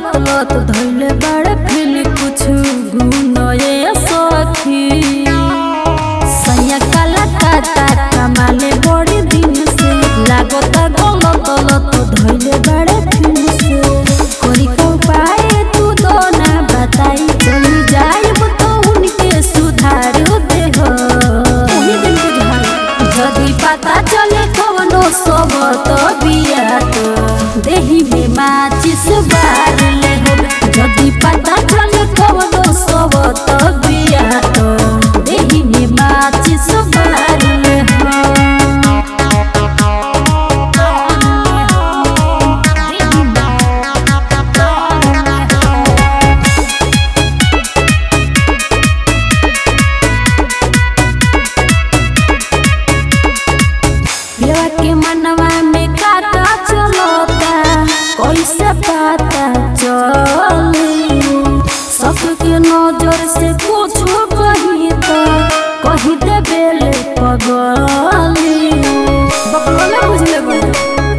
लत लत धैले बड़े फिर कुछ गुनए सखी सैया काला काटा कमाले बड़ी दिन से लागता गलत लत धैले बड़े फिर से कोई को पाए तू तो ना बताई चली जाइब तो उनके सुधार दे हो उन्हीं दिन बुझाई जदि पता चले कवनो सब तो बिया तो देही में माचिस बार ले हो जदि पता चले कवनो सब तो बिया तो देही में माचिस बार ले हो देही में पिलवा के मनवा में काटा चलता कैसे पता चली सबके नजर से कुछ कही तो कही दे बेले पगली बकलोले बुझले बड़े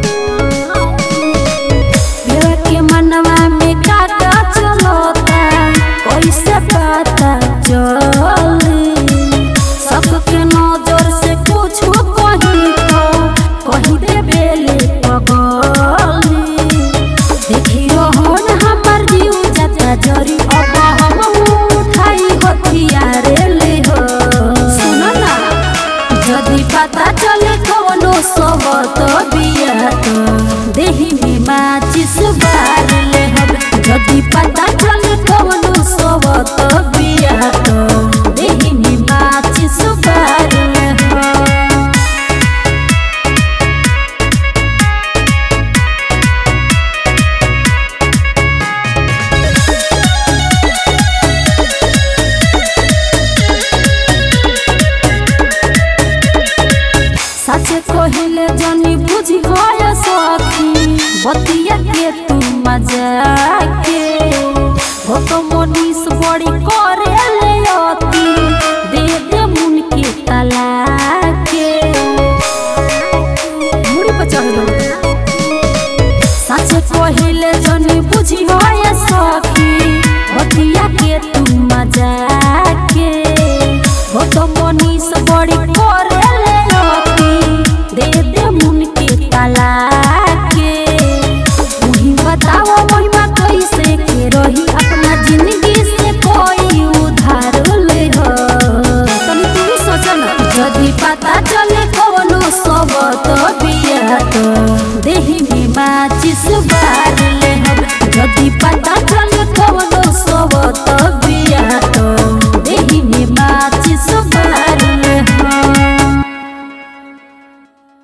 पिलवा के मनवा में काटा चलता कैसे पता चली सबके नजर से कुछ कही तो कही दे बेले पगली देखियो हन हमर जीव जाता जरी अब हम उठाई हथियार ले हो सुनो ना जदि पता चले कवनो सब तो बिया तो देही में माचिस बार ले हम जदि पता चले कवनो सब तो बिया तो देही में माचिस बार ले हम सच कहिले जनी बुझी गय सखी बतिया के तू मजा के हो तो मनीष बड़ी करे ले अति दे दे मुन के तला के मुड़ी पर चढ़ गई सच कहिले जनी बुझी गय सखी बतिया के तू मजा के हो तो मनीष बड़ी करे ले अति दे दे मुन के तला के वही बताओ महिमा कैसे के रही अपना जिंदगी